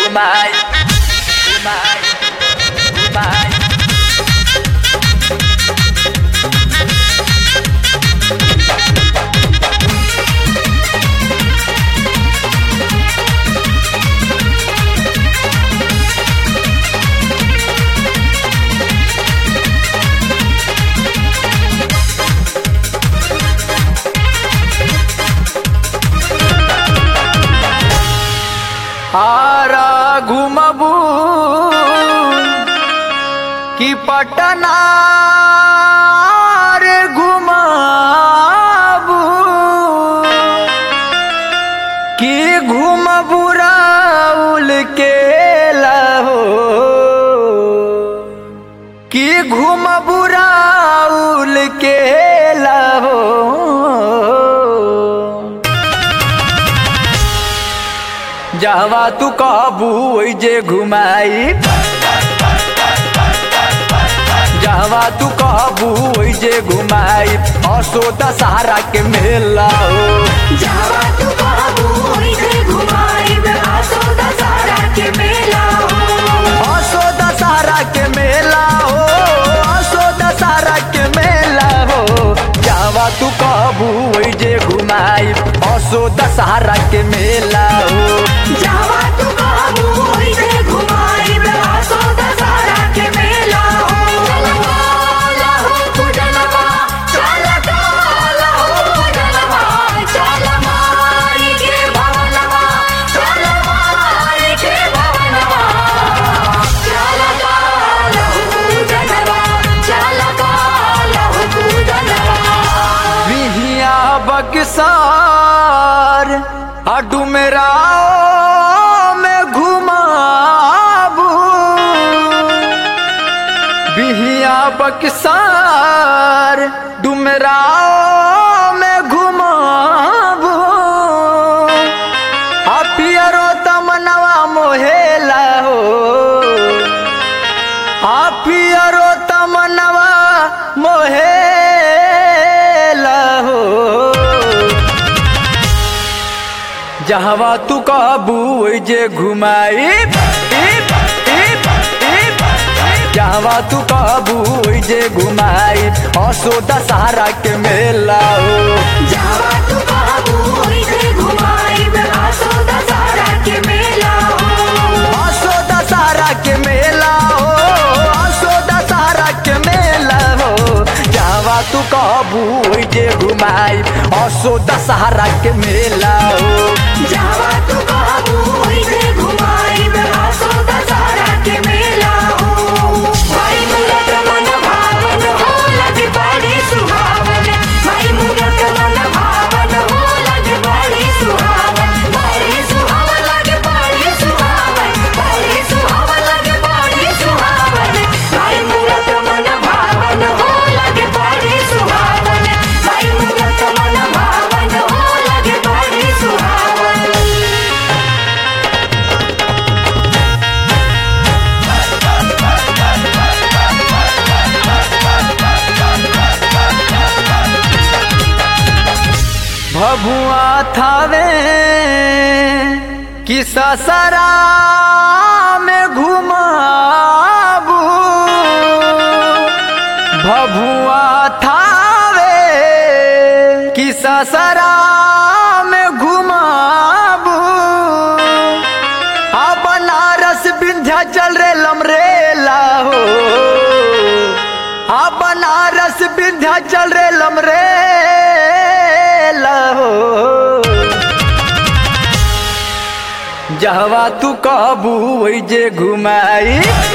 घुमाई घुमाई घुमाई हारा घुमबू कि पटना रे घुमाबू कि घुमबू राउल के लहो कि घुमबू राउल के लहो जहवा तू कहबू ओइ जे घुमाई जहवा तू कहबू ओइ जे घुमाई असो दशहरा के मेला हो जावा तू बाबू इसे घुमाई में आसो दशहरा के मेला हो असो दशहरा के मेला हो असो दशहरा के मेला हो जहवा तू कहबू ओइ जे घुमाई असो दशहरा के मेला हो जावा तू बाबू इसे घुमाई में आसो दशहरा के मेला हो चला हो पूजनवा चला चला हो पूजनवा चला माई के भवनवा चला माई के भवनवा चला चला हो पूजनवा चला चला हो पूजनवा बिहिया बक्सार अडू मेरा में घुमाबू बिहिया बक्सार डुमराव में घुमाबू आ पियरो तमनवा मोहेला हो आ पियरो तमनवा मोहेला हो जहवा तू कहबू ओइ जे घुमाई जहवा तू कहबू ओइ जे घुमाई असो दशहरा के मेला हो जावा तू बाबू इसे घुमाई में आसो दशहरा के मेला हो असो दशहरा के मेला हो असो दशहरा के मेला हो जहवा तू कहबू ओइ जे घुमाई असो दशहरा के मेला हो जावा तू बाबू इसे घुमाई में आसो दशहरा के मेला हो भाई मूरत मन भावन हो लगे बड़ी सुहावन भाई मूरत मन भावन हो लगे बड़ी सुहावन बड़ी सुहावन लगे बड़ी सुहावन बड़ी सुहावन लगे बड़ी सुहावन भाई मूरत मन भावन हो लगे बड़ी सुहावन भाई मूरत मन भावन हो लगे बड़ी सुहावन भभुआ थावे कि ससरा में घुमाबू भभुआ थावे कि ससरा में घुमाबू आ बनारस विंध्याचल रे लमरेला हो आ बनारस विंध्याचल रे लमरे हो जहवा तू कहबू ओइ जे घुमाई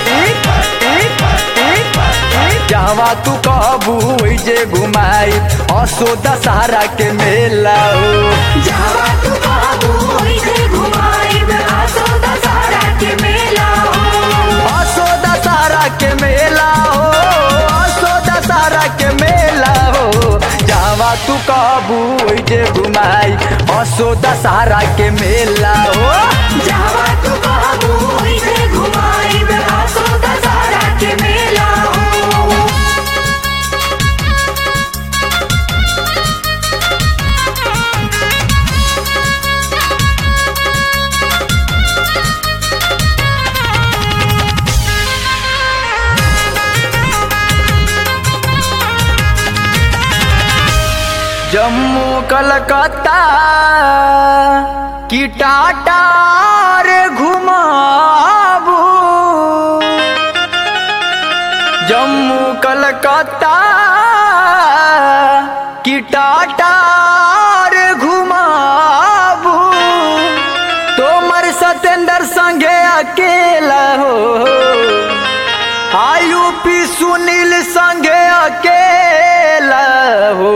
जहवा तू कहबू ओइ जे घुमाई असो दशहरा के मेला हो जावा तू बाबू इसे घुमाई में आसो दशहरा के मेला हो असो दशहरा के मेला हो असो दशहरा के मेला हो जहवा तू कहबू ओइ जे घुमाई असो दशहरा के मेला हो जावा तू बाबू इसे घुमाई में आसो दशहरा के मेला हो जम्मू कलकत्ता की टाटा रे घुमाबू जम्मू कलकत्ता की टाटा रे घुमाबू तोमर सतेंद्र संगे अकेला हो आयुपी सुनील संगे अकेला हो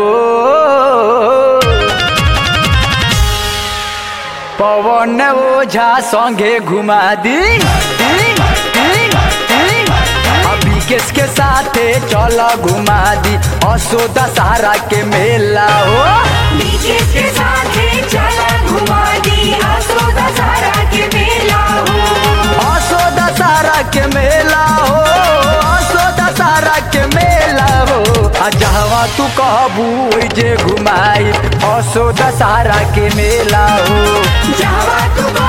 पवन ओझा संगे घुमा दी दी, दी, दी। अभी किसके साथे चल घुमा दी असो दशहरा के मेला हो बीके के साथ चला घुमा दी आसो दशहरा के मेला हो असो दशहरा के मेला हो असो दशहरा के मेला हो आ जहवा तू कहबू ओइ जे घुमाई असो दशहरा के मेला हो जावा तू